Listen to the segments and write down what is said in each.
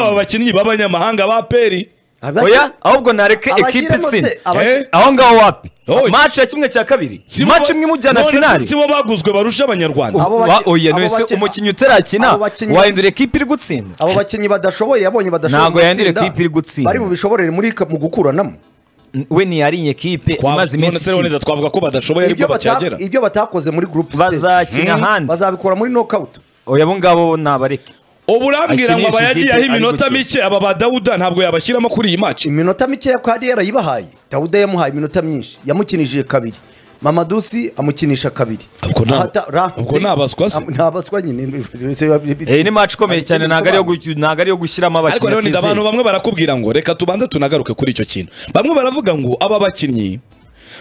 bakinnyi b'abanyamahanga ba peri oya ahubwo nareke ekipe Abashyiremo se- itsinda aba- Eh? aho ngaho wapi Oh, maci ya kimwe cya kabiri Si bo maci ba- imwe imujyana none finali si- si bo baguzwe barusha abanyarwanda Abo Wa- baki- oya abo none se baki- umukinnyi utarakina abo bakinnyi- wahindura ekipe iri gutsinda abo bakinnyi badashoboye yabonye badashoboye Ntabwo mu yandira itsinda, ekipe iri gutsinda. bari bubishobore muri mu gukuranamo N- we ntiyariye ekipe Twa- imaze none iminsi se Leonida ikina twavuga ko badashoboye ibyo ariko bata- bacyagera ibyo batakoze muri group stage bazakina ahandi bazabikora muri knockout oya abo ngabo nabareke ubu urambwira ngo Akinisha abayagiyeho ikipe ari iminota gutsinda. mike aba ba dawuda ntabwo yabashyiramo kuri iyi maci iminota mikeya ko hariya yarayibahaye dawuda yamuhaye iminota myinshi yamukinishije kabiri mamadusi amukinisha kabiri Ubwo nta- Ahata- ra- ubwo nta baswa se? nta baswa nyine Eh, ni maci ikomeye cyane ntabwo ari iyo gucya gu- ntabwo ari iyo gushyiramo ariko abakinnyi Leonida abantu atizeye. bamwe barakubwira ngo reka tubanze tunagaruke kuri icyo kintu bamwe baravuga ngo aba bakinnyi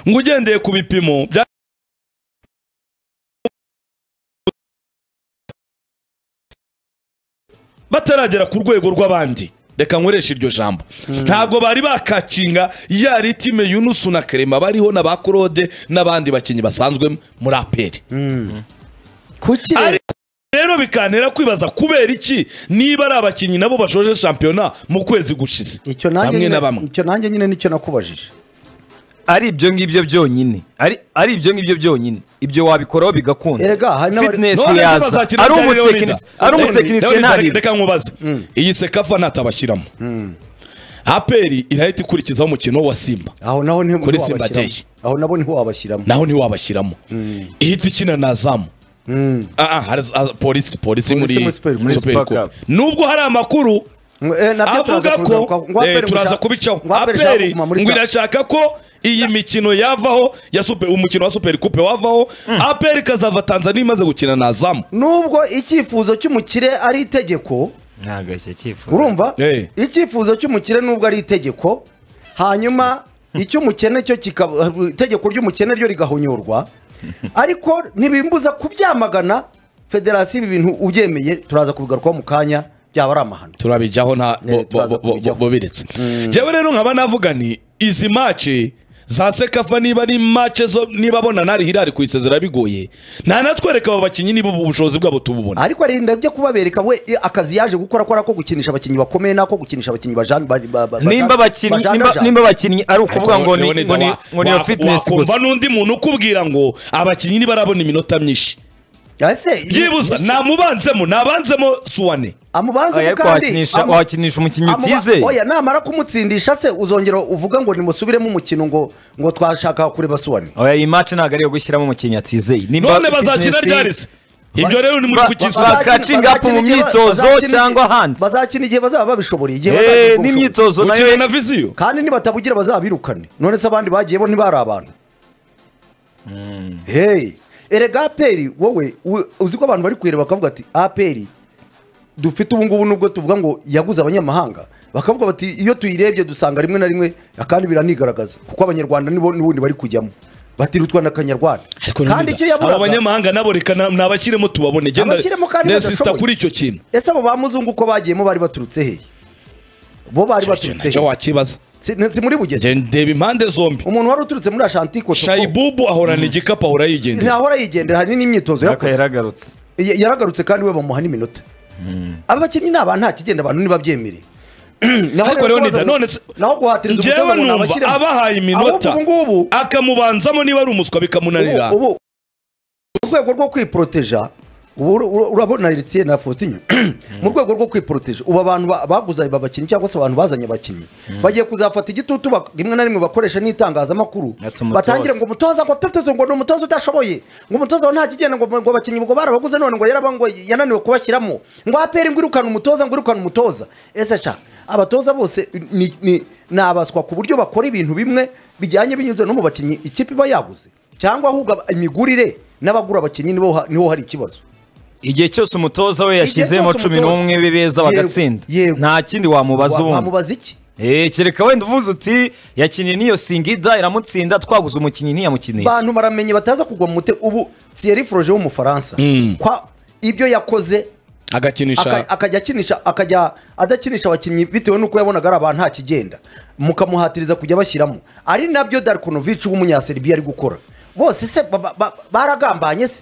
ngo ugendeye ku bipimo bya bataragera ku rwego rw'abandi reka nkoreshe iryo jambo ntabwo bari bakacinga ya ritime yunusu na kerema bariho na ba claude n'abandi bakinnyi basanzwe muri aperi kuki Ari- rero bikantera kwibaza kubera iki niba ari abakinnyi nabo bashoje shampiyona mu kwezi gushize icyo nanjye bamwe nyine- na bamwe icyo nanjye nyine nicyo nakubajije ari ibyo ngibyo byonyine ari ari ibyo ngibyo byonyine ibyo wabikoraho bigakunda Erega, hari n'abari- fitness None se yaza bazakina ari ryari umutekinisi Leonida? ari Leonida, umutekinisiye Leonida, ntabibe reka nkubaze iyi sekafa ntatabashyiramo aperi irahita ikurikizaho umukino wa simba aho naho niho Kuri niho Simba wabashyiramo. Day. aho nabo niho wabashyiramo naho ntiwabashyiramo ihita ikina na zamu Ah, ah, hari za- polisi polisi muri muri Super- muri Super Super Cup. Cup. nubwo hari amakuru Eh, nabyo avuga turaza kubigaruka- ko ngo eh, aperi turaza mushaka- kubicaho ngo aperi ishaka aperi kuguma muri ngo ta- irashaka ko iyi mikino yavaho ya super umukino wa super coupe wavaho aperi ikazava tanzania imaze gukina na zamu nubwo icyifuzo cy'umukire ari itegeko ntagashya cyifuza urumva Eh. icyifuzo cy'umukire nubwo ari itegeko hanyuma icy'umukene cyo kikaba itegeko ry'umukene ryo rigahonyorwa ariko ntibimbuza kubyamagana federasiyo ibi bintu ubyemeye turaza kubigarukaho mu kanya byaba ari amahano turabijyaho nta Ne, bo- turaza bo- bo- bo- kubijyaho. bo biretse njyewe rero nkaba navuga ni izi mace za sekafa niba ari mace zo niba abona nari hirari kuyisezera bigoye nta natwereka abo bakinnyi niba ubu bushobozi bwabo tububona ariko arinda byo kubabereka we i- akazi yaje gukora ko ari ako gukinisha abakinnyi bakomeye n'ako gukinisha abakinnyi bajan- ba- ba- ba- nimba abakinnyi bajandaja. nimba- nimba abakinnyi ari ukuvuga ngo ni Leonida, ngo ni wa- ngo ni iyo wa- fitness wakumva gusa n'undi muntu ukubwira ngo abakinnyi ntibarabona iminota myinshi Ese, byibuza namubanzemo nabanzemo suwane amubanze Oya, mu ariko kandi wakinisha amu- wakinisha umukinnyi amuba- utizeye oya namara kumutsindisha se uzongera uvuga ngo nimusubiremo umukino ngo ngo twashaka kureba suwane oya iyi match ntabwo ari iyo gushyiramo umukinnyi atizeye nimba none bazakina fitness- ryarese ibyo rero ni muri ba- kukisura ba- Bakacinga up mu myitozo cyangwa ahandi. bazakina igihe bazaba babishoboye igihe bazagira Eh, ubwo bushobozi. n'imyitozo gukina na nayo viziyo kandi nibatabugira bazabirukane none se abandi bagiye bo ntibari abantu hey erega aperi wowe u- uzi ko abantu bari kuyireba bakavuga ati aperi dufite ubu ngubu nubwo tuvuga ngo yaguze abanyamahanga bakavuga bati iyo tuyirebye dusanga rimwe na rimwe kandi biranigaragaza kuko abanyarwanda nibo n'ubundi bari kujyamo bati rutwana akanyarwanda kandi icyo abo yaburaga banyamahanga nabo reka na- nabashyiremo tubabone genda Abashyiremo kandi nesita badashoboye. kuri icyo kintu ese abo ba muzungu uko bagiyemo bari baturutse hehe bo bari baturutse icyo hehe wakibaza Si- si muri bugeze Nge- ndeba impande zombi umuntu wari uturutse muri ashantiko shayibubu ahorana igikapu ahora yigendera ntahora yigendera hari n'imyitozo ariko yakoze yaragarutse Ya- yaragarutse kandi we bamuha n'iminota aba bakinnyi ni abantu nta kigenda abantu ntibabyemere naho ariko rero rero nida kubaza ngo- none se naho guhatiriza umutoza ngewe ngo numva nabashyiremo. abahaye iminota ahubwo ubu ngubu akamubanzamo niba ari umuswa bikamunanira ubu ubu- mu rwego rwo kwiporoteja ubu ur- ur- urabona ritiye na fositinyo mu rwego rwo kwiporoteja ubu abantu ba- baguze aba bakinnyi cyangwa se abantu bazanye abakinnyi bagiye kuzafata igitutu bak- rimwe na rimwe bakoresha n'itangazamakuru Ati umutoza. batangire ngo umutoza ngo pepeto ngo ni umutoza udashoboye ngo umutoza nta kigenda ngo ngo abakinnyi ngo barabaguze none ngo yaraba ngo yananiwe kubashyiramo ngo apere ngo irukane umutoza ngo irukane umutoza ese sha abatoza bose ni ni- ni abaswa ku buryo bakora ibintu bimwe bijyanye binyuze no mu bakinnyi ikipe iba yaguze cyangwa ahubwo aba- imigurire n'abagura abakinnyi nibo ha- niho hari ikibazo igihe cyose umutoza we yashyizemo cyose cumi umutoza- n'umwe be beza Yego, bagatsinda yego. nta kindi wamubaza Wa- ubundi wamubaza iki Eh, kereka wenda uvuze uti yakinnye n'iyo singida iramutsinda twaguze umukinnyi ntiyamukinisha bantu baramenye bataza kugwa mu mutego ubu Thierry Froger w'umufaransa kwa ibyo yakoze agakinisha aka- akajya akinisha akajya adakinisha abakinnyi bitewe n'uko yabonaga ari abantu nta kigenda mukamuhatiriza kujya bashyiramo ari nabyo Darkonovic w'umunyaserbia ari gukora bose se ba- ba- ba- baragambanye se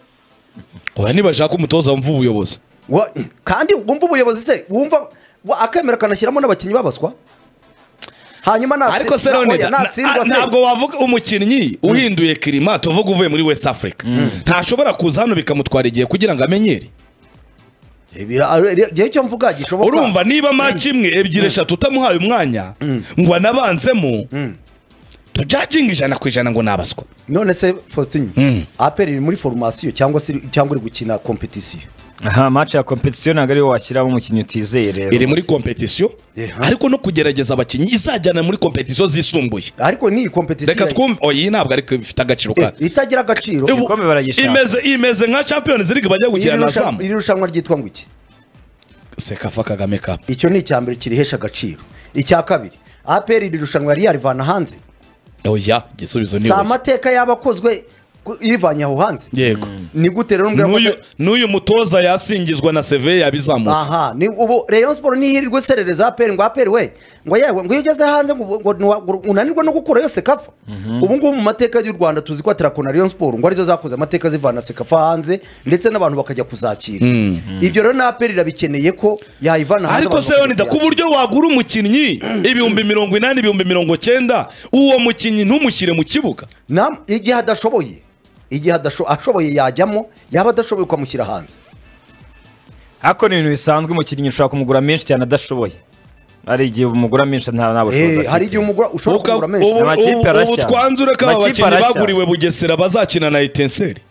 oya nibashaka umutoza wumva ubuyobozi Wa- kandi wumva ubuyobozi se wumva wa- akemera akanashyiramo n'abakinnyi babaswa hanyuma natsi- ariko se na- Leonid, oya, na- natsindwa na- se- ntabwo wavuga umukinnyi uhinduye kirima tuvuga uvuye muri west africa ntashobora kuza hano bikamutwara igihe kugira ngo amenyere Ibira- ari- igihe cyo mvuga gishoboka urumva niba match imwe ebyiri eshatu utamuhaye umwanya ngo anabanzemo tujajinga ijana ku ijana ngo nabaswa none se faustin aperi iri muri foromasiyo cyangwa se iri- cyangwa iri gukina kompetisiyo aha match ya competition ntabwo ariwo washyiramo umukinnyi utizeye rero iri muri kompetisiyo Yeah. ariko no kugerageza abakinnyi izajyana muri kompetisiyo zisumbuye ariko ni iyi kompetisiyo reka twumve oya iyi ntabwo ariko ifite agaciro Eh, kayo itagira agaciro Ubu- igikombe baragishaka. imeze imeze nka champions league bajya gukina Iri na rusha- zamu iri rushanwa ryitwa ngo iki sekafa kagame cup icyo ni icya mbere kirihesha agaciro icya kabiri aperi iri rushanwa yari yarivana hanze oya igisubizo ni si oya amateka yaba akozwe ku- irivanye aho hanze yego ni gute rero mbwira ko- n'uyu n'uyu mutoza yasingizwa na seve yabizamutse aha ni ubu rayon sport ntihirirwe iserereza aperi ngo aperi we ngo yewe ngo iyo ugeze hanze ngo ngo ntiwa- ngo unanirwe no gukurayo sekafa ubu ngubu mu mateka y'u rwanda tuzi ko atarakona rayon sport ngo arizo zakoze amateka zivana sekafa hanze ndetse n'abantu bakajya kuzakira ibyo rero na aperi irabikeneye ko yayivana hanze ariko abantu se bakajya Leonida ku kuyakira. buryo wagura umukinnyi ibihumbi mirongo inani ibihumbi mirongo cyenda uwo mukinnyi ntumushyire mu kibuga Nam- igihe adashoboye igihe adasho- ashoboye yajyamo yaba adashoboye ukamushyira hanze ariko ni ibintu bisanzwe umukinnyi ushobora kumugura menshi cyane adashoboye hari igihe umugura menshi nta nta bushobozi Eh, afite hari igihe umugura ushobora Uka- kugura ubu- menshi Amakipe ubu- ubu arashya. twanzure ko aba Amakipe bakinnyi arashya. baguriwe bugesera bazakina na etenseri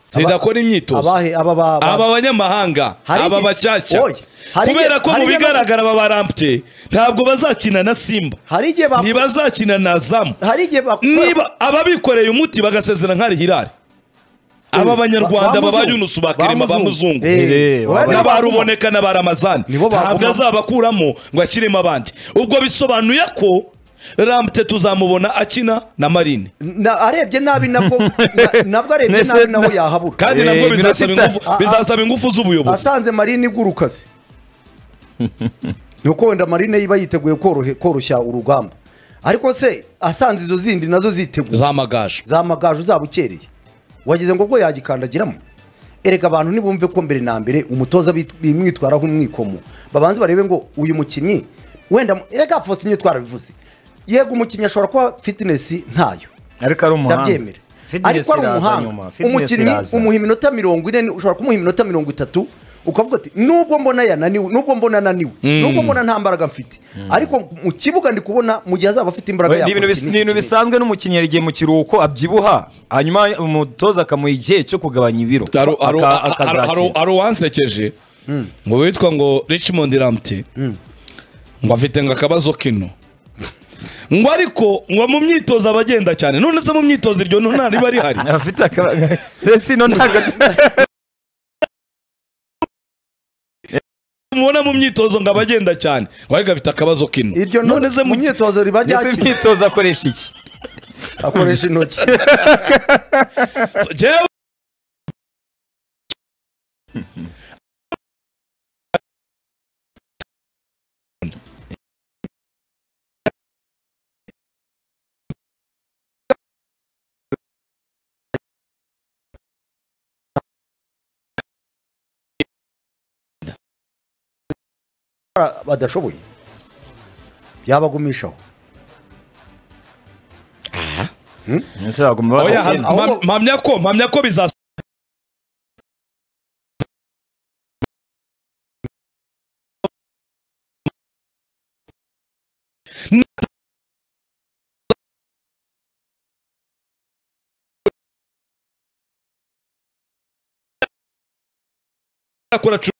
zidakora imyitozo abahe aba ba- ba- aba banyamahanga Hari aba igihe- bashyashya Oya, hari igihe- kubera ko hari mu igihe- bigaragara aba barampte ntabwo bazakina na simba hari igihe ba- ntibazakina na zamu hari igihe ba- niba ababikoreye umuti bagasezera nkari hirari aba banyarwanda ba- ba- baba yunusu ba kirima ba muzungu Eh, Eh, oya, nibo n'aba baguma. ruboneka n'aba ramazani Nibo baguma. ntabwo azabakuramo ngo ashyiremo abandi ubwo bisobanuye ko ramute tuzamubona akina na marine Na- arebye nabi nabwo na- nabwo arebye Nese- nabi naho yahabura kandi Eh, nabwo iminota bizasaba itatu. ingufu- Ah, ah. bizasaba ingufu z'ubuyobozi asanze marine iguruka se ni uko wenda marine yiba yiteguye korohe- koroshya urugamba ariko se asanze izo zindi nazo ziteguye zamagaje za magaju zaba ukereye wagize ngo ubwo yagikandagiramo erega abantu ntibumve ko mbere na mbere umutoza bit- bimwitwaraho umwikomo babanze barebe ngo uyu mukinnyi wenda mu- erega fosinye twarabivuze yego umukinnyi ashobora kuba fitinesi ntayo ariko ari umuhanga ndabyemera Fitness ariko ari iraza umuhanga nyuma, fitness umukinnyi iraza. umuha iminota mirongo ine ushobora kumuha iminota mirongo itatu ukavuga ati nubwo mbona yananiwe nubwo mbona ananiwe nubwo mbona nta mbaraga mfite ariko mu kibuga ndi kubona mu gihe azaba afite imbaraga Oya, ni ibintu yakora bis- ikintu ni ibintu gikeneye. bisanzwe n'umukinnyi hari igihe mu kiruhuko abyibuha hanyuma umutoza akamuha igihe cyo kugabanya ibiro Haru- haru- Aka- haru- akazakira. haru- haru uwansekeje ngo witwa ngo richmond ramte ngo afite ngo akabazo kino ngo ariko ngo mu myitozo aba agenda cyane none se mu myitozo iryo no nta riba rihari afite akabazo resi no ntabwo mubona mu myitozo ngo aba agenda cyane ngo ariko afite akabazo kino iryo no- none se mu mu myitozo riba ese ryakize imyitozo akoresha iki akoresha intoki Jewe- badashoboye yabagumishaho ese bagomba Oya, bagenda. haz- mpam- mpamya ko mpamya ko bizas akora cu-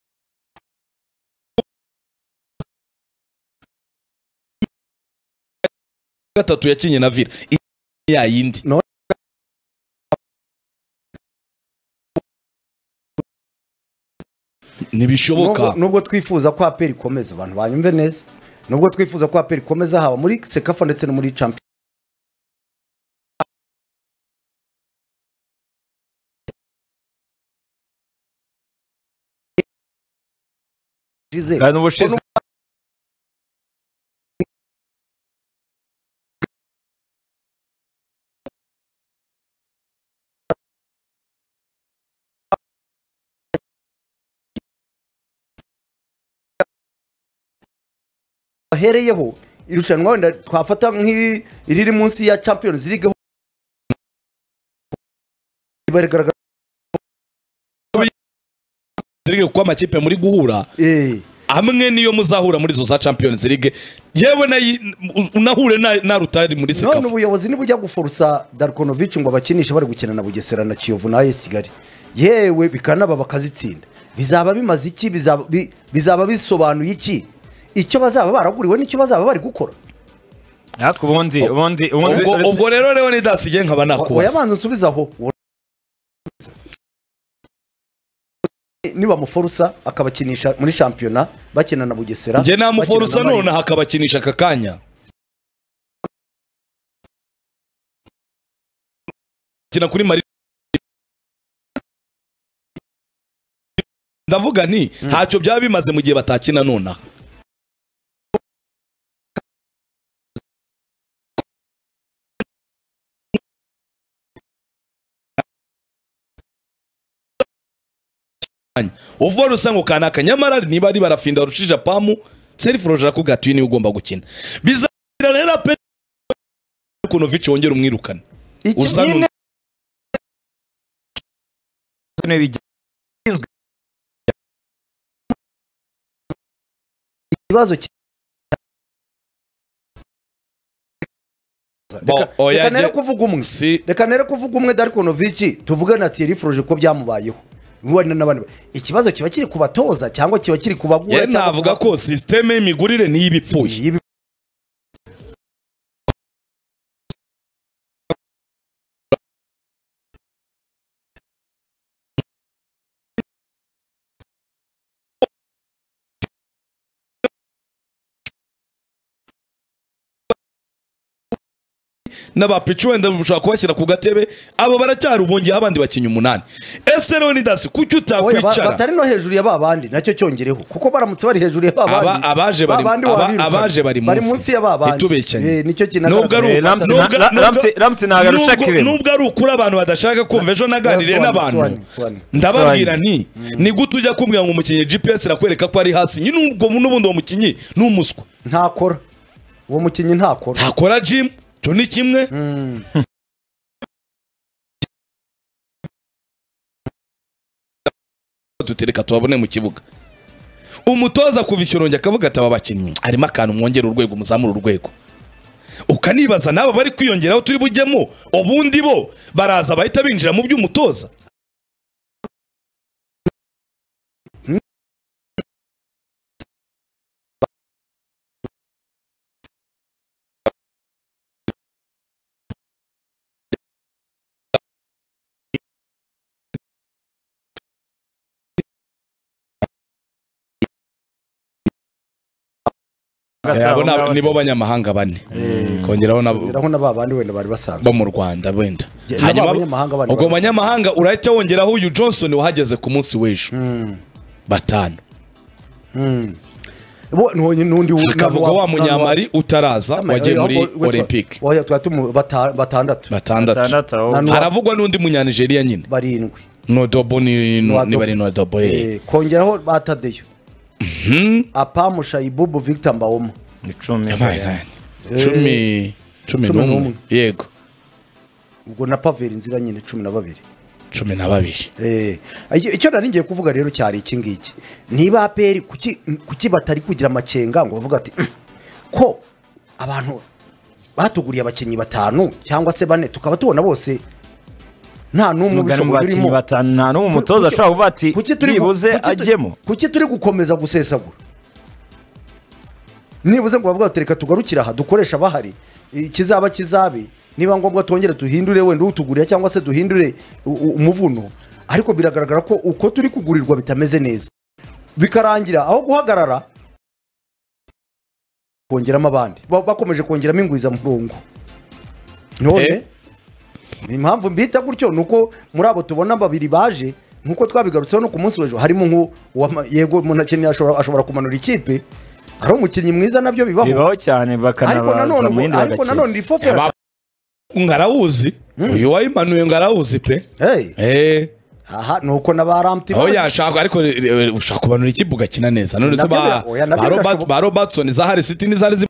gatatu yakinye na vira I- ya yindi ntibishoboka Nubwo- nubwo twifuza ko aperi ikomeza abantu banyumve neza nubwo twifuza ko aperi ikomeza haba muri sekafa ndetse no muri champion Kandi ubushize bahereyeho irushanwa wenda twafata nk'iriri munsi ya champions league barigaragaza ziri kuko amakipe muri guhura eh amwe niyo muzahura muri zo za champions league yewe nayi- unahure na- na rutari muri none sekafu ubuyobozi ntibujya guforusa Darkonovic ngo bakinishe bari gukina na Bugesera na Kiyovu na AS Kigali yewe bikanaba bakazitsinda bizaba bimaze iki bizaba bi- bizaba bisobanuye iki icyo bazaba baraguriwe n'icyo bazaba bari gukora ariko ubundi ubundi ubundi ubwo uretse- ubwo rero rero nidasigaye nkaba nakubaza oyabanza unsubizaho nibamuforusa akabakinisha muri shampiyona bakina na Bugesera njye namuforusa bakina na nonaha akabakinisha aka kanya kina kuri mari ndavuga nti ntacyo byaba bimaze mu gihe batakina nonaha kanya uvuga rusange ukanaka nyamara niba ari barafinda rushija pamu self roje akugatuye niwe ugomba gukina bizagira rero pe ukuntu vici wongera umwirukane Iki uza nyine- n'undi. niwe bijya- ikibazo ki- Bo, Reka- oya, reka nere jye- kuvuga umwe si- reka nere kuvuga umwe Darkonovic tuvuge na Thierry Froge ko byamubayeho wenda n'abandi ba- ikibazo kiba kiri ku batoza cyangwa kiba kiri ku bagura ye cyangwa ku navuga ba- ko sisiteme y'imigurire niyo iba ipfuye Ibi- n'abapici wenda bashobora kubashyira ku gatebe abo baracyari ubongeyeho abandi bakinnyi umunani ese rero nidasi kuki Oya, ba- utakwicara batari no hejuru ya babandi nacyo cyongereho kuko baramutse bari hejuru ya Aba- babandi abaje bari- babandi aba- wabirukana. abaje bari munsi. munsi ya babandi Itubekanye. Eh, nicyo Nubwo ari Eh, ubu- Ramsey- nubwo- Ra- Ra- nubwo- Ramsey- Ramsey ntabwo arusha nubwo- Clement. nubwo ari ukuri abantu badashaka kumva ejo naganiriye Soani, n'abantu Soani, Soani. ndababwira nti ni gute ujya kumbwira ngo umukinnyi gps irakwereka ko ari hasi nyine ubwo n'ubundi uwo mukinnyi ni umuswa ntakora uwo mukinnyi ntakora ntakora jimu cyo ni kimwe tutereka tubabone mu kibuga umutoza kuva ikirongi akavuga ati aba bakinnyi harimo akantu mwongera urwego muzamura urwego ukanibaza n'abo bari kwiyongeraho turi bujyemo ubundi bo baraza bahita binjira mu by'umutoza Gasabo, abo ni abo- ngaho- nibo banyamahanga bane kongeraho nabo Biraho na babandi wenda bari basanzwe bo mu rwanda wenda Nabo hanyuma abanyamahanga bane ubwo bari- banyamahanga urahita wongeraho uyu johnson wahageze ku munsi w'ejo batanu Bo- n'uwo- n'undi wu- hakavuga n'uwo- wa munyamari utaraza Ama- wagiye oya, muri oya, oya, olympique oya, tuba tumu- bata- batandatu batandatu Batandatu, aho. Nanu- haravugwa n'undi munyanigeria nyine barindwi nodobo ni- Nodobo. niba ari nodobo eh. Eh, kongeraho batadeyo apamu shayibubu victor mbawoma ni cumi Yabaye nani? cumi cumi Cumi n'umwe n'umwe. yego ubwo na paveri inzira nyine cumi na babiri cumi na babiri Eh, icyo icyo nari ngiye kuvuga rero cyari iki ngiki niba aperi kuki kuki batari kugira amakenga ngo bavuga ati "Mm, ko abantu batuguriye abakinnyi batanu cyangwa se bane tukaba tubona bose nta n'umwe umugani mu ubishoboye bakinnyi urimo batanu nta n'umwe umutoza Kuki- ashobora kuvuga ati kuki turi gu- nibuze kuki tu- ajyemo kuki turi gukomeza gusesagura nibuze ngo bavuga bati reka tugarukire aha dukoresha abahari ikizaba kizabe niba ngombwa twongere duhindure wenda utugurira cyangwa se duhindure u- u- umuvuno ariko biragaragara ko uko turi kugurirwa bitameze neza bikarangira aho guhagarara kongeramo abandi Ba- bakomeje kongeramo ingwiza murongo none Eh. impamvu mbita gutyo ni uko muri abo tubona babiri baje nk'uko twabigarutseho no ku munsi w'ejo harimo nk'uwo yego umuntu akeneye ashobora ashobora kumanura ikipe ari umukinnyi mwiza nabyo bibaho bibaho cyane ariko bakanabaza nanone mu yindi ngo- ariko nanone bagakina iri fofo ya- ngarawuzi uyu wayimanuye ngarawuzi pe Hey, Eh. aha ni uko na ba ramti aho yashaka ariko re- re- ushaka kubanura ikipe ugakina neza none se Nabyo ba bira- oya, nabyo ba Robert- birashoboka. ba robertson zahari city n'izari zi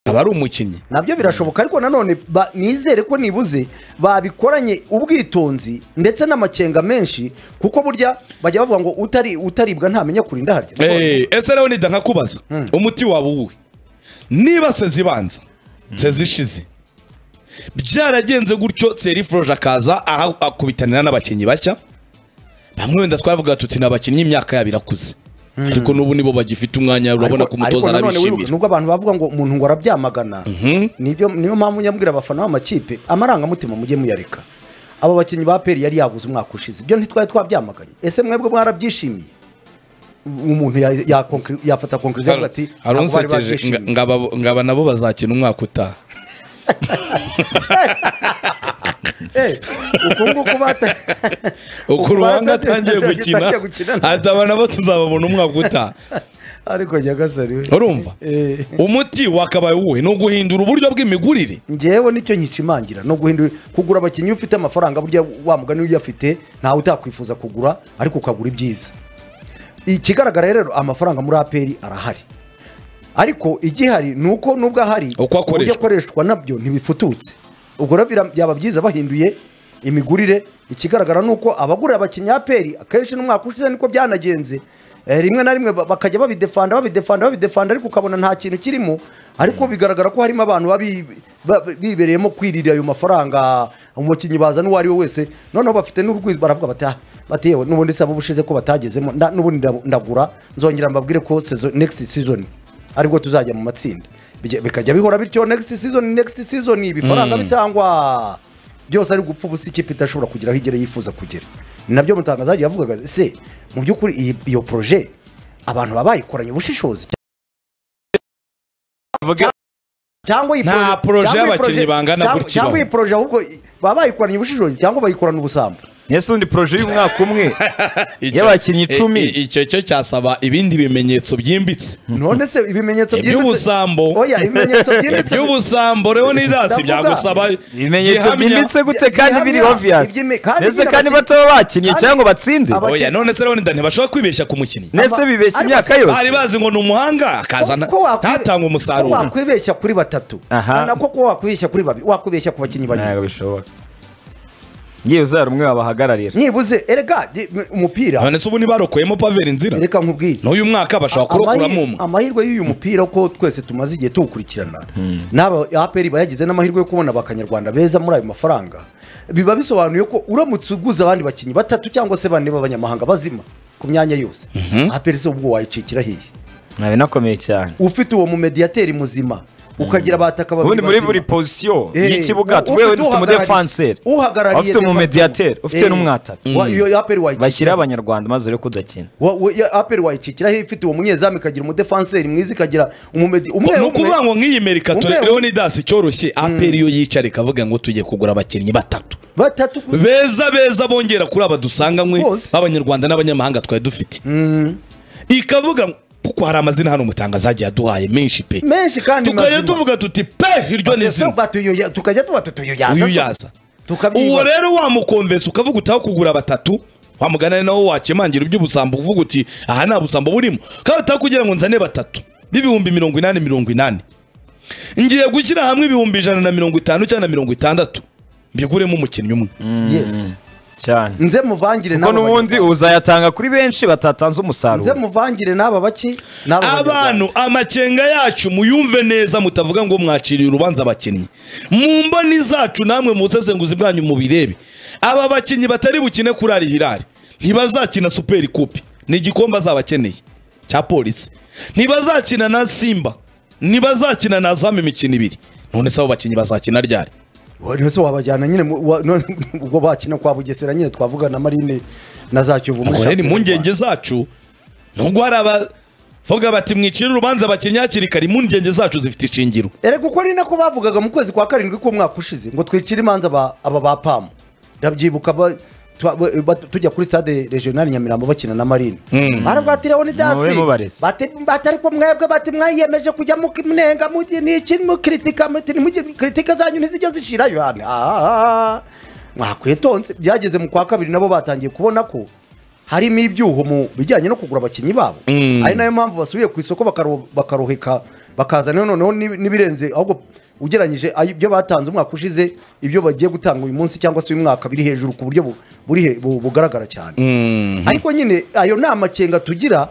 aba ari umukinnyi nabyo birashoboka ariko nanone ba- nizere ko nibuze babikoranye ubwitonzi ndetse n'amakenga menshi kuko burya bajya bavuga ngo utari utaribwa ntamenya kurinda harya Eh, ese rero nida nkakubaza umuti wawe uwuwe niba sezi ibanza sezi ishize byaragenze gutyo seri foroje akaza aha- akubitanira n'abakinnyi bashya bamwe wenda twavuga tuti ni abakinnyi imyaka yabo irakuze ariko n'ubu nibo bagifite umwanya urabona Ariko- ko umutoza ariko nanone wibuke, arabishimira nubwo abantu bavuga ngo umuntu ngo arabyamagana nibyo niyo mpamvu nyabwira abafana b'amakipe amarangamutima mujye muyareka abo bakinnyi ba peri yari yabuze umwaka ushize ibyo ntitwari twabyamaganye ese mwebwe mwarabyishimiye umuntu ya- ya- conclu- yafata konkuriziyo avuga ati "Ntabwo bari arunsekeje babyishimiye." nga- ngaba ngaba nabo bazakina umwaka utaha Eh, uku nguku bata- uko uku uruhanga batatse- atangiye gukina atangiye gukina. ataba nabo tuzababona umwaka utaha ariko nyagasani we. urumva Eh. umuti wakabaye uwuhe ni uguhindura uburyo bw'imigurire ngewe nicyo nkikimangira no guhindura kugura abakinnyi ufite amafaranga burya wa mugani uyafite ntawe utakwifuza kugura ariko ukagura ibyiza ikigaragara rero amafaranga muri aperi arahari ariko igihari ni uko nubwo ahari Uko akoreshwa. uburyo akoreshwa nabyo ntibifututse ubwo rero bira- byaba byiza bahinduye imigurire ikigaragara ni uko abagurira abakinnyi aperi akenshi n'umwaka ushize niko byanagenze Eh, rimwe na rimwe ba- bakajya babidefanda babidefanda babidefanda ariko ukabona nta kintu kirimo ariko bigaragara ko harimo abantu baba bi- ba- bibereyemo kwirira ayo mafaranga umukinnyi bazana uwo ari we wese noneho bafite n'urwitwazo baravuga bati "Ah, bati yewe n'ubundi se abo ubushize ko batagezemo nda- n'ubundi ndab- ndagura nzongera mbabwire ko sezo- next season aribwo tuzajya mu matsinda Bijya- bikajya bihora bityo next season next season ibifaranga bitangwa byose ari gupfa ubusa ikipe idashobora kugera aho igera yifuza kugera ni nabyo mutangazaji yavugaga se mu by'ukuri iyi- iyo proje abantu baba bayikoranye ubushishozi Vuga- cyangwa iyi Nta proje- proje cyangwa iyi y'abakinnyi proje- bangana cyangwa- gutya cyangwa iyi ibaho. proje ahubwo i- baba bayikoranye ubushishozi cyangwa bayikorana ubusambo ese undi poroje y'umwaka umwe Icyo- Y'abakinnyi i- icumi. i- icyo cyo cyasaba ibindi bimenyetso byimbitse none se ibimenyetso Iby'ubusambo. oya ibimenyetso byimbitse iby'ubusambo rero n'idasi Ndavuga. byagusaba ibimenyetso gihamya. byimbitse gute Gihamya. kandi biri obvious Ibyime- kandi ndetse biriya kandi bakinnyi- bataba bakinnye kandi- cyangwa batsinde Aba- oya none se rero nida ntibashobora kwibeshya ku mukinnyi ndetse bibeshya ariko- imyaka bari yose bazi ngo ni umuhanga akazana Ko- ko wakwi- ntatanga ko umusaruro wakwibeshya kuri batatu Aha. na nako ko wakwibeshya kuri babiri wakwibeshya ku bakinnyi babiri ntabwo bishoboka ngiye uzara umwe wabahagararira nibuze erega di- m- umupira none se ubu ntibarokoyemo paveri nzira reka nkubwire n'uyu mwaka bashobora kurokuramo Amahi- umwe amahirwe y'uyu mupira ko twese tumaze igihe tuwukurikirana n'aba aperi bayagize n'amahirwe yo kubona abakanyarwanda beza muri ayo mafaranga biba bisobanuye ko uramutse uguze abandi bakinnyi batatu cyangwa se bane b'abanyamahanga bazima ku myanya yose aperi se ubwo wayicikira hiye ntabe nakomeye cyane ufite uwo mumediyateri muzima ukagira abataka babiri ubundi muri bazima. buri pozisiyo Eh, y'ikibuga ufite twewe uhagarariye- dufite umudefanseri uhagarariye ufite defense. umumediateri, ufite Eh, n'umwataka. wa- iyo aperi wayikikira. bashyiraho abanyarwanda maze urebe ko udakina Wa- wa- iyo aperi wayicikiraho ifite uwo munyezamu ikagira umudefanseri mwiza ikagira umumedi umwe ni ukuvuga ngo nk'iyi merikature Umwe- rero n'idasi cyoroshye aperi iyo yicara ikavuga ngo tujye kugura abakinnyi batatu batatu gusa. beza beza bongera kuri aba dusanganywe Bose. b'abanyarwanda n'abanyamahanga twari dufite ikavuga ngo, kuko hari amazina hano umutanga zagiye aduhaye menshi pe menshi kandi tukajya mazima. tuvuga tuti pe iryo ni Ese izina batuyoya- tukajya tuba tutuyoyaza uyu so. yaza Tukabyiba- uwo rero wamukomvesa ukavuga utaho kugura batatu wamugana ari nawo wakemangira iby'ubusambo uvuga uti aha nta busambo burimo kandi utaho kugira ngo nzane batatu b'ibihumbi mirongo inani mirongo inani ngiye gushyira hamwe ibihumbi ijana na mirongo itanu cyangwa na mirongo itandatu mbiguremo umukinnyi umwe Yes. cyane nze muvangire kuko n'aba n'ubundi banyarwanda. uzayatanga kuri benshi nze batatanze umusaruro muvangire n'aba baki n'aba banyarwanda. abantu amakenga yacu muyumve neza mutavuga ngo mwaciriye urubanza abakinnyi mu mboni zacu namwe mu busesenguzi bwanyu mubirebe aba bakinnyi batari bukine kuri ari hirari ntibazakina superi kupi ni igikombe azaba akeneye cya polisi ntibazakina na simba ntibazakina na zamu imikino ibiri none se abo bakinnyi bazakina ryari Wa- none se wabajyana nyine mu- wa- none- ubwo bakina kwa bugesera nyine twavuga na marine na za kiyovu muri ubwo rero shampiyona y'u impungenge Rwanda. zacu nubwo hari abavuga bati mwicire urubanza abakinnyi hakiri kare impungenge zacu zifite ishingiro erega uko ari nako bavugaga mu kwezi kwa karindwi k'umwaka ushize ngo twicire imanza aba aba ba pamu ndabyibuka ba- twa- ba- ba- tujya kuri stade regional nyamirambo bakina na marine barabwatiraho ni dasi Mube mubareze. Bati- bati ariko mwebwe bati mwayiyemeje kujya munenga muti ni iki mukritika muti ni mujye kritika zanyu ntizijya zishira yohana mwakwitonze byageze mu kwa kabiri nabo batangiye kubona ko harimo ibyuho mu bijyanye no kugura abakinnyi babo Mm. ari nayo mpamvu basubiye ku isoko bakaro- bakaroheka bakazana noneho n'i- n'ibirenze ahubwo ugereranyije ayo- ibyo batanze umwaka ushize ibyo bagiye gutanga uyu munsi cyangwa se uyu mwaka biri hejuru ku buryo bu- buri he- bu- bugaragara cyane ariko nyine ayo ni amakenga tugira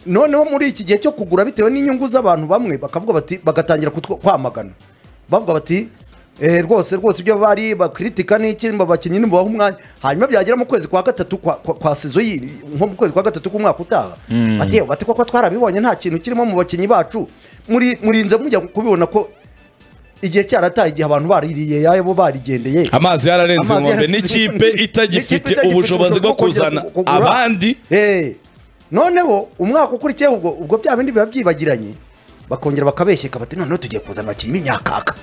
noneho muri iki gihe cyo kugura bitewe n'inyungu z'abantu bamwe bakavuga bati bagatangira kutwa- kwamagana bavuga bati eh, rwose rwose ibyo bari bakritika n'iki babakinnyi ntimubaha umwanya hanyuma byagera mu kwezi kwa gatatu kwa, kwa, kwa sizo yindi nko mu kwezi kwa gatatu k'umwaka utaha bati "Yewe, bati koko twarabibonye nta kintu kirimo mu bakinnyi bacu muri murinze mujya kubibona ko igihe cyarataye igihe abantu baririye yabo barigendeye amazi yararenze Amazi inkombe yararenze n'ikipe inkombe. N'ikipe itagifite itagifite ubushobozi bwo kongera kuzana kugura. abandi Eh, noneho umwaka ukurikiyeho ubwo ubwo bya bindi biba byibagiranye bakongera bakabeshyeka bati noneho tugiye kuzana abakinnyi b'imyakaka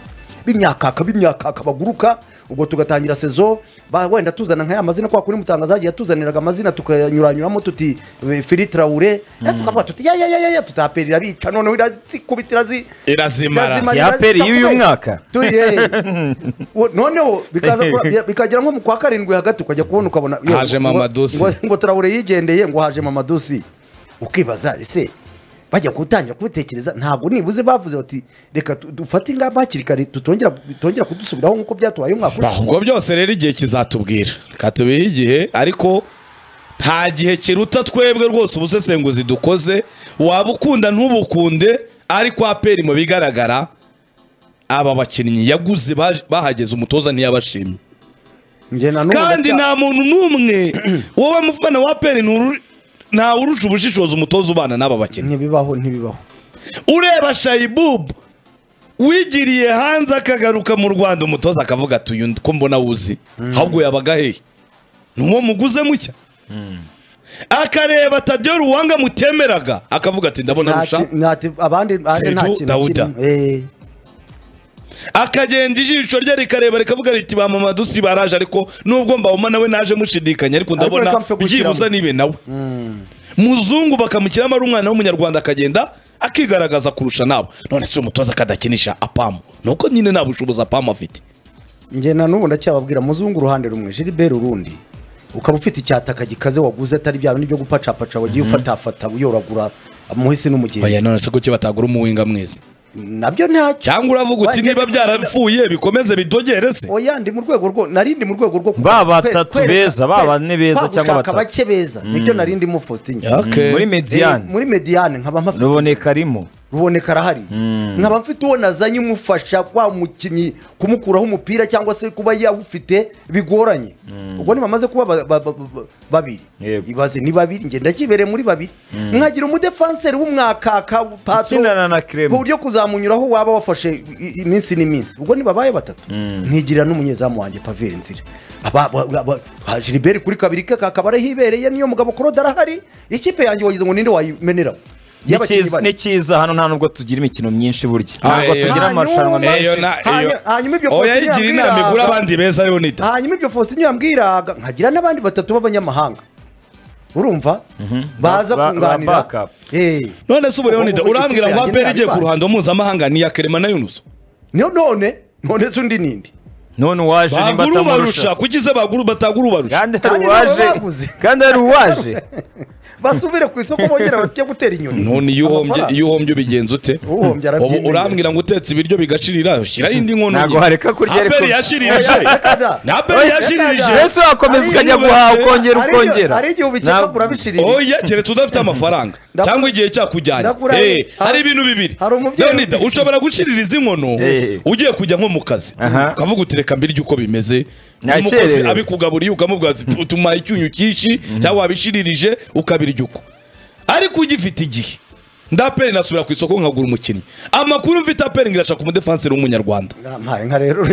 b'imyakaka b'imyakaka baguruka ubwo tugatangira sezo ba- wenda tuzana nk'aya mazina kwa kuri mutangaza yagiye atuzaniraga amazina tukanyuranyuramo tuti eh, Philippe Traoré Eh, tukavuga tuti ya ya ya ya, ya tutaperera bica noneho irazikubitira zi irazimara Irazimara. yaperi y'uyu mwaka Turi, eh. Wo- noneho bikaza kura- bi- bikagera nko mu kwa karindwi hagati ukajya kubona ukabona yo, Haje ngo- Mama Dusi. ngo- ngo turabure yigendeye ngo haje mama dusi ukibaza ese bajya gutangira kubitekereza ntabwo nibuze bavuze bati reka tu- dufate ingamba hakiri kare tutongera bitongera kudusubiraho nk'uko byatubaye umwaka ushize." ubwo byose rero igihe kizatubwira katubihe igihe ariko nta gihe kiruta twebwe rwose ubusesenguzi dukoze waba ukunda ntubukunde ariko aperi mu bigaragara aba bakinnyi yaguze baje- bahageze umutoza ntiyabashimye Njye na n'ubu kandi ndacya- nta muntu n'umwe wowe mufana wa aperi nturu- ntawurusha ubushishozi umutoza ubana n'aba bakinnyi ntibibaho ntibibaho ureba shayibubu wigiriye hanze akagaruka mu rwanda umutoza akavuga ati uyu ko mbona wuzi ahubwo yabaga hehe n'uwo muguze mucya akareba tadiyo ruwanga mutemeraga akavuga ati ndabona arusha Ntati- ntati- abandi abandi nta Seydou kintu Dawuda. kirimo. Eh. akagenda ijisho rye rikareba rikavuga riti ba mama dusi baraje ariko nubwo mbawuma nawe naje mushidikanya ariko reka ndabona mpfe gushyiramo. byibuza nibe nawe muzungu bakamushyiramo ari umwana w'umunyarwanda akagenda akigaragaza kurusha nabo none si umutoza akadakinisha apamu nuko nyine nta bushobozi apamu afite njye na n'ubu ndacyababwira muzungu uruhande rumwe jiriberi urundi ukaba ufite icyataka gikaze waguze atari bya bindi byo gupacapaca wagiye ufatafata uyoragura amuhisi n'umugezi oya none se kuki batagura umuwinga mwiza nabyo ntacyo cyangwa uravuga uti niba byarapfuye bikomeze bidogere se oya ndi mu rwego rwo narindi mu rwego rwo Ba batatu beza, ba bane beza cyangwa batatu batatu. bake beza nibyo narindi mu Faustin Okay. muri Eh, mediyani muri mediyane nkaba mpafite ruboneka arimo ruboneka arahari nkaba mfite uwo nazanye umufasha wa mukinnyi kumukuraho umupira cyangwa se kuba yawufite bigoranye ubwo ntibamaze kuba ba- ba- ba- ba- babiri Yego. ibaze ni babiri ngenda kibereye muri babiri nkagira umudefanseri w'umwakaka pato ukinana na ku kiremo buryo kuzamunyuraho waba wafashe i- iminsi n'iminsi ubwo ntibabaye batatu ntigirira n'umunyezamu wanjye paveri nzira Aba- aba- aba- ha, Gilbert kuri kabiri ke kakaba ariho ibereye niyo mugabo korode arahari ikipe yanjye wagize ngo ninde wayimeneraho Y'abakinnyi Ni bane. cyiza hano nta nubwo tugira imikino myinshi burya Ah, ntabwo eh, tugira eh, amarushanwa hanyuma- menshi Eyo na- Hanya- eyo. hanyuma ibyo oya Faustin yigira yambwiraga. inama igura abandi beza ariho nita hanyuma ibyo faustin yambwiraga nkagira n'abandi batatu b'abanyamahanga urumva baza Ba- ba- kunganira back up. Eh. none se ubu Ubwo nita ubu urambwira ngo ikipe yanjye aperi igiye ku ntabibana. ruhando mpuzamahanga ni iya kerema na yunusu Niyo none none se undi ninde none uwaje nimba bagura ubarusha atamarusha kuki se bagura batagura ubarusha kandi hari Kandi uwaje baba baguze. kandi hari uwaje basubire ku isoko bongera bajye gutera inyoni none iyo uhombye Amafaranga. iyo uhombye ubigenza ute Uhombye arabyemera. Ubu urambwira ngo utetse ibiryo bigashirira shyiraho indi nkono Ntabwo wareka kurya ariko- aperi yashiririje Reka da. aperi mbese yashiririje wakomeza Ari- ukajya guhaha ukongera Hari igihe- ukongera hari igihe ubikeka Ntabwo- kurabishirira oya keretse udafite amafaranga Ndakura- cyangwa igihe cyakujyanye Ndakura- Eh, hari- hari ibintu bibiri hari umubyeyi- Leonida, ushobora gushiririza inkono Eh. ugiye kujya nko mu kazi Aha. ukavuga uti reka mbirye uko bimeze Nakerewe. umukozi abikugaburiye ukamubwira ati utuma icyunyu cyinshi cyangwa wabishiririje ukabirya uko ariko ugifite igihe ndaperi nasubira ku isoko nkagura umukinnyi amakuru mfite aperi ngirashaka umudefanseri w'umunyarwanda Nta- nka rero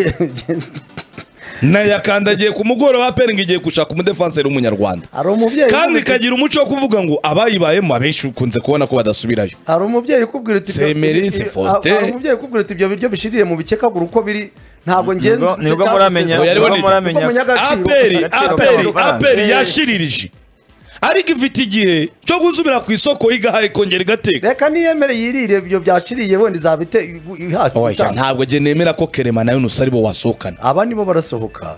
nayakandagiye ku mugoroba aperi ngiye gushaka umudefanseri w'umunyarwanda hari umubyeyi kandi ukubwira- ikagira umuco wo kuvuga ngo abayibayemo abenshi ukunze kubona ko badasubirayo hari umubyeyi ukubwira uti ibyo- Semerizi ibi- Faustin. hari umubyeyi ukubwira uti ibyo biryo bishirire mu bikekagura uko biri ntabwo ngenda Nibwo- nibwo muramenya Oya, nibwo riboneye. muramenya aperi Agaciro aperi k'amafaranga. aperi Eh. yashiririje ariko ifite igihe cyo gusubira ku isoko igahaye kongera igateka reka niyemere yirire ibyo byashiriye wenda izabite ihata ntabwo njye nemera ko kerema na yunus aribo wasohokana aba nibo barasohoka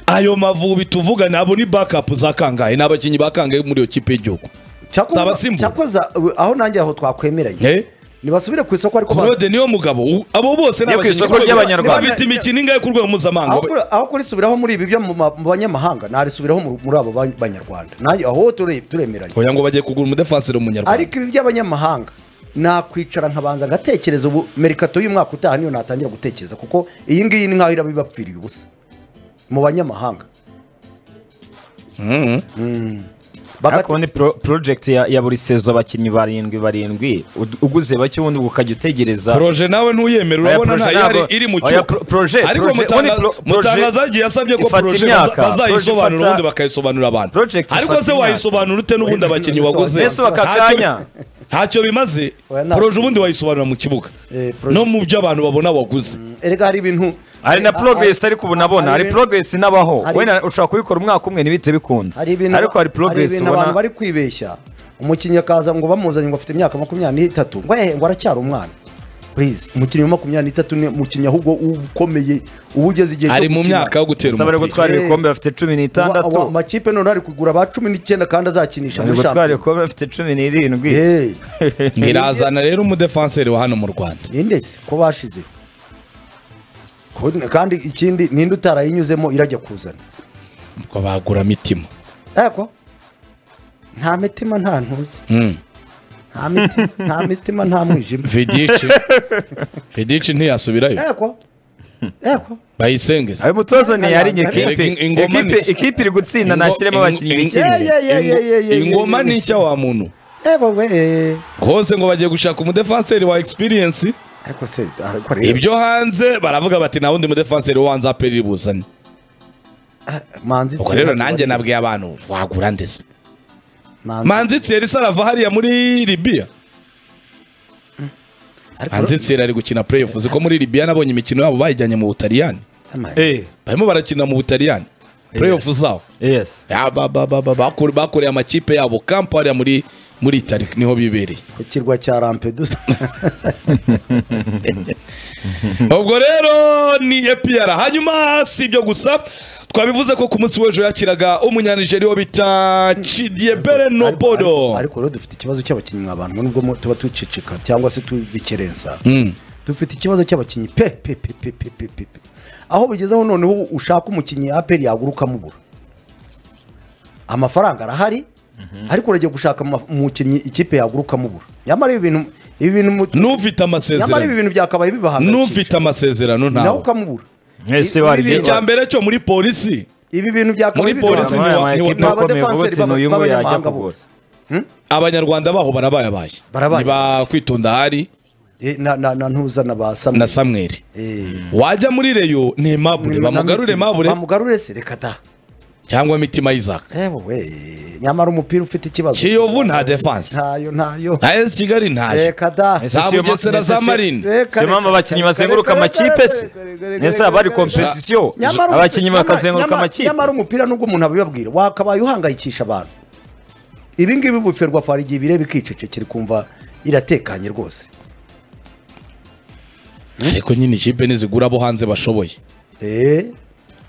ayo mavubi tuvuga nabo ni backup za kangahe ni abakinnyi ba kangahe muri iyo kipe y'igihugu Zaba Simba. cyakoza aho nanjye aho twakwemeranye Eh? nibasubire ku isoko ariko ba- claude niyo mugabo u- abo bose ni Yo ku abakinnyi isoko b'urwego- ry'Abanyarwanda. bafite imikino ingahe ku rwego aho mpuzamahanga kuri- aho kurisubiraho muri ibi byo mu ma- mu banyamahanga narisubiraho mu- muri abo ba- banyarwanda nanjye aho ture- turemeranye kugira ngo bagiye kugura umudefansire w'umunyarwanda ariko ibi by'abanyamahanga nakwicara nkabanza ngatekereza ubu merikato y'umwaka utaha niyo natangira gutekereza kuko iyi ngiyi ni nk'aho iraba ibapfiriye ubusa mu banyamahanga Mm. Bagate- ariko ubundi pro- project ya, ya buri sezo abakinnyi barindwi barindwi ud- uguze bake ubundi ukajya utegereza proje nawe ntuyemera Oya, urabona proje ntayari ntabwo- iri mu oya, cyuko pro- proje- ariko proje- mutanga- ubundi pro- mutangaza proje agiye yasabye ko ifata proje imyaka. baza- bazayisobanura Proje ubundi ifata- bakayisobanurira abantu Project ariko ifata se imyaka. wayisobanura ute n'ubundi Oya, abakinnyi ntabwo waguze mbese Ntacyo- bakakanya. ntacyo bimaze Oya, ntabwo. proje ubundi wayisobanura mu kibuga Eh, proje- no mu byo abantu babona waguze erega hari ibintu hari na a- a- progress ariko ubu nabona hari ibintu- progress inabaho hari- wenda ushobora kubikora umwaka umwe ntibihite bikunda hari ibintu ariko hari progress ibintu abantu ubona bari kwibeshya umukinnyi akaza ngo bamuzanye ngo afite imyaka makumyabiri n'itatu ngo ehe ngo aracyari umwana please umukinnyi wa makumyabiri n'itatu ni umukinnyi ahubwo ukomeye uba ugeze igihe cyo ari mu gukina. myaka yo gutera bari umupira gutwara Eh. ibikombe bafite cumi n'itandatu Wa- wa- amakipe none ari kugura ba cumi n'icyenda kandi azakinisha bari muri gutwara shampiyona ibikombe bafite cumi n'irindwi Hey, ntirazana rero umudefanseri wa hano mu rwanda ninde se ko bashize Ko- kandi ikindi ninde utarayinyuzemo irajya kuzana ngo bagura mitima ariko nta mitima nta ntuzi Mm. nta mitima nta mitima nta mwijima vidici vidici ntiyasubirayo Eko. Eko. bayisengeze ayo mutoza ntiyari inyuma Erega ikipe in- ingoma ikipe ni- ikipe iri gutsinda Ingo- nashyiremo ingo- abakinnyi ingo- bike Yeah, yeah, yeah, yeah, yeah, yeah, ingoma yeah. ni nshya wa muntu Ebo we. hose ngo bagiye gushaka umudefanseri wa experience Ariko se ariko rero ibyo hanze baravuga bati nta wundi mudefanseri wo hanze aperi buzane manzi ubwo Thierry rero nanjye Manzi- nabwiye abantu wagura ndetse manzi manzi Thierry se arava hariya muri libiya ariko manzi Thierry ari gukina playoff uzi ko muri libiya nabonye imikino yabo bayijyanye mu butaliyani Ama- Eh, barimo barakina mu butaliyani playoff zabo yes Ya, ba- ba- ba- ba- bakore- bakoreye amakipe yabo kampa hariya muri muri itali niho bibereye ku kirwa cya Lampedusa ubwo rero ni epiyara hanyuma si ibyo gusa twabivuze ko ku munsi w'ejo yakiraga umunyanigeri wo bita cidiyebere Ariko- ariko- nobodo ariko rero dufite ikibazo cy'abakinnyi nka bantu nubwo mu- tuba tucicika cyangwa se tubikerensa dufite ikibazo cy'abakinnyi pe pe pe pe pe pe pe pe. aho bigezeho noneho ushaka umukinnyi aperi yagura ukamubura amafaranga arahari ariko uragiye gushaka ama- umukinnyi ikipe yagura ukamubura nyamara ibi bintu ibi bintu mu- n'ufite nyamara ibi amasezerano bintu byakabaye n'ufite bibahangayikisha amasezerano nawe ntawe ukamubura Mwese Ibi- wari- ibi bintu- icya mbere cyo muri polisi ibi bintu byakabaye Muri polisi bibahangayikisha. ni wa- ni wa- Ama ekipe akomeye vuba Abadefenseri uti ni uyu b'aba- nguyu yajya b'abanyamahanga kugura bose. abanyarwanda baho barabayabaye Barabaye. niba kwitonda hari Eh, na- na na ntuza na ba na samwe samweri Eh. wajya muri reyo ni emabure bamugarure emabure bamugarure se reka ta cyangwa mitima y'izaka yewe we nyamara umupira ufite ikibazo kiyovu nta defanse ntayo ntayo na esi kigali ntayo reka da Ese za siyo ma- bugesera ese za siyo- marine siyo mpamvu abakinnyi bazenguruka amakipe se nese haba hari kompetisiyo Nyamara abakinnyi umupi- bakazenguruka nyamara- amakipe nyamara umupira nubwo umuntu abibabwira wakabaye uhangayikisha abantu ibi ngibi buferwa fari igihe bireba ikicecekera kumva iratekanye rwose ariko nyine ikipe nizigura abo hanze bashoboye Eh,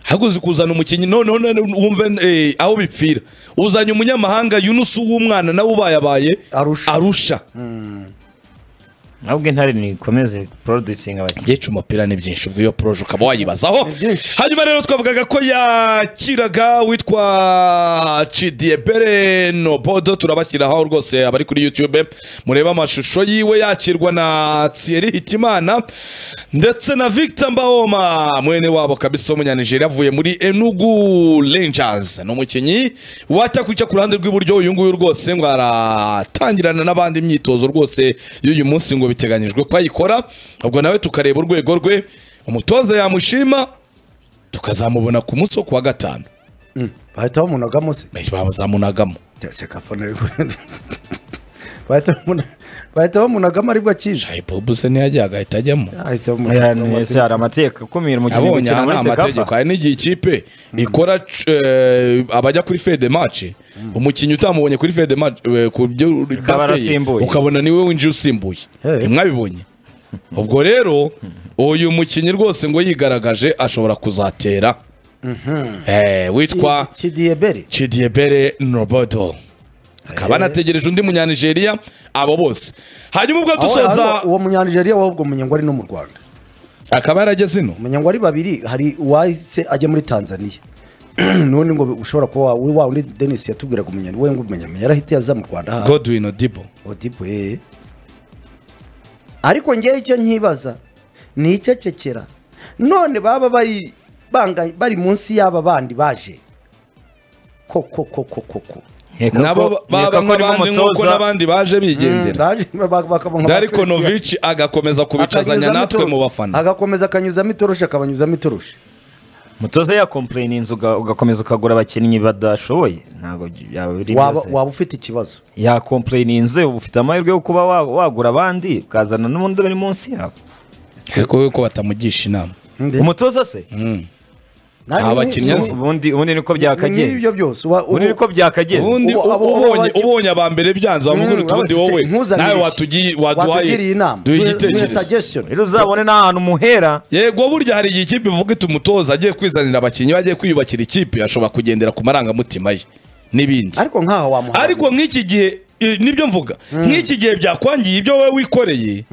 ahubwo uzi kuzana umukinnyi noneho none wumve eh, aho bipfira uzanye umunyamahanga yunusu w'umwana nawe ubayabaye Arusha. arusha ahubwo intare nikomeze producinga abakinnyi byinshi umupira ni byinshi ubwo iyo poroje ukaba wayibazaho Ni byinshi. hanyuma rero twavugaga ko yakiraga witwa cidiyebere nobodo turabashyiraho rwose abari kuri youtube murebe amashusho yiwe yakirwa na thierry hitimana ndetse na victor mbahoma mwene wabo kabisa w'umunyanigeriya avuye muri enugu rangers ni umukinnyi watakwica ku ruhande rw'iburyo uyu nguyu rwose ngo aratangirana n'abandi imyitozo rwose y'uyu munsi ngo biteganyijwe ko ayikora ubwo nawe tukareba urwego rwe umutoza yamushima tukazamubona ku munsi wo kuwa gatanu bahita bamunagamo se bazamunagamo sekafone bahita bamuna- bahita bamunagamo aribwo akiza shayi bobuse ntiyajya agahita ajyamo ahise Aya bamunagamo ni- ese hari amategeko akumira umukinnyi abonye gukina muri aha ni amategeko sekafa hari n'igihe ikipe ikora c- eh, abajya kuri fede mace umukinnyi utamubonye kuri fede mace ku byo Akaba bafeye, arasimbuye. ukabona niwe winjiye usimbuye Eh. ntimwabibonye ubwo rero uyu mukinnyi rwose ngo yigaragaje ashobora kuzatera Eh, witwa kidiyeberi chidiebere nobodo akaba anategereje undi munyanigeria abo bose hanyuma ubwo dusoza uwo munyanijeriya wabwo munyangwari no mu rwanda akaba yarageze ino munyangwari babiri hari uwahise ajya muri tanzania none ngo ushobora kuba wa wa undi denise yatubwiraga umunyani we ngo umunyamenya yarahita yaza mu rwanda hano godwin odibo odipo eh ariko ngewe icyo nkibaza ni icecekera none baba bari banga bari munsi y'aba bandi baje koko koko koko nabo baba nk'abandi nk'uko n'abandi baje bigendera dariko darikonovic novici agakomeza kubicazanya natwe mu bafana agakomeza akanyuzamo itoroshi akabanyuzamo itoroshi mutoza yakompleyini inzu uga- ugakomeza ukagura abakinnyi badashoboye ntabwo byaba biri waba byose. waba ufite ikibazo yakompleyini inzu uba ufite amahirwe yo kuba wa- wagura abandi ukazana n'undi uri munsi yabo ariko ko batamugisha inama umutoza se Nawe Aba ni- bakinnyi azi. ni- ubundi ubundi niko ni ibyo byakagenze byose uba- ubundi niko byakagenze ubundi Ubu- abo- abo ubonye bajya- ubonye aba mbere byanze wamubwira Mm, uti ubundi se- wowe nkuzanire nawe iki? watugiye waduhaye watugiriye inama duhe duhe- duhe igitekerezo suggestion. rero uzabone n'ahantu umuhera yego burya hari igihe ikipe ivuga iti umutoza agiye kwizanira abakinnyi bagiye kwiyubakira ikipe ashobora kugendera ku marangamutima ye n'ibindi ariko nkaho wamuha ariko nk'iki gihe i- nibyo mvuga nk'iki gihe byakwangiye ibyo wowe wikoreye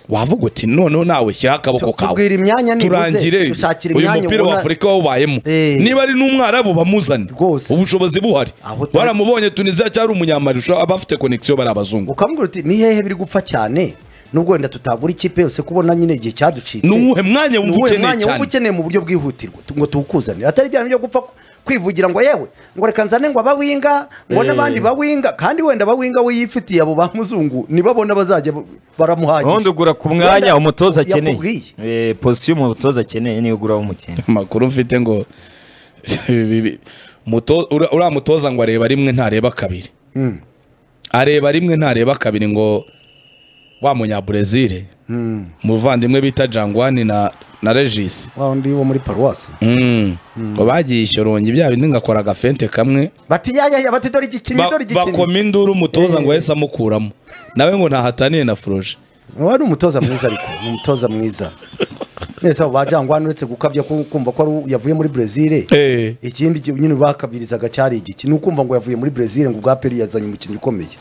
wavuga uti noneho nawe shyiraho akaboko Tu- kawe tubwira imyanya nibuze, turangire dushakira uyu imyanya mupira wa ubona- afurika wawubayemo Eh. niba ari n'umwarabu bamuzane Rwose. ubushobozi buhari Aho utari- baramubonye tunisiya cyari umunyamarisho abafite konegisiyo bari abazungu ukambwira uti ni hehe biri gupfa cyane nubwo wenda tutagura ikipe yose kubona nyine igihe cyaducitse Ni uwuhe mwanya wumva Ni uwuhe ukeneye mwanya wumva cyane? ukeneye mu buryo bwihutirwa tu- ngo tuwukuzanire atari bya byo gupfa kwivugira ngo yewe ngo reka nzane ngo abawinga ngo Eh. n'abandi bawinga kandi wenda abawinga we yifitiye abo ba muzungu nibabona bazajya bu- ubundi baramuhagije ugura ku mwanya Wenda umutoza akeneye yakubwiye Eh, posiyo umutoza akeneye niyo ugura w'umukinnyi amakuru mfite ngo muto- ura- uriya mutoza ngo areba rimwe ntareba kabiri areba rimwe ntareba kabiri ngo wa munyabrezil umuvandimwe bita jangwani na na regis wa undi wo muri paruwasi Mm. ngo bagiye ishorongi bya bindi ngo akora agafente kamwe bati yaya bati dore igikinnyi Ba- dore igikinnyi bakoma induru umutoza ngo Eh. yahise amukuramo nawe ngo ntahataniye na furoje wari umutoza mwiza ariko ni umutoza mwiza mwese abo bajangwana uretse gukabya ku- kumva ko ari u- yavuye muri brezil Eh. ikindi ki- nyine bakabirizaga cyari igiki ni ukumva ngo yavuye muri brezil ngo ubwa peri yazanye umukinnyi ukomeye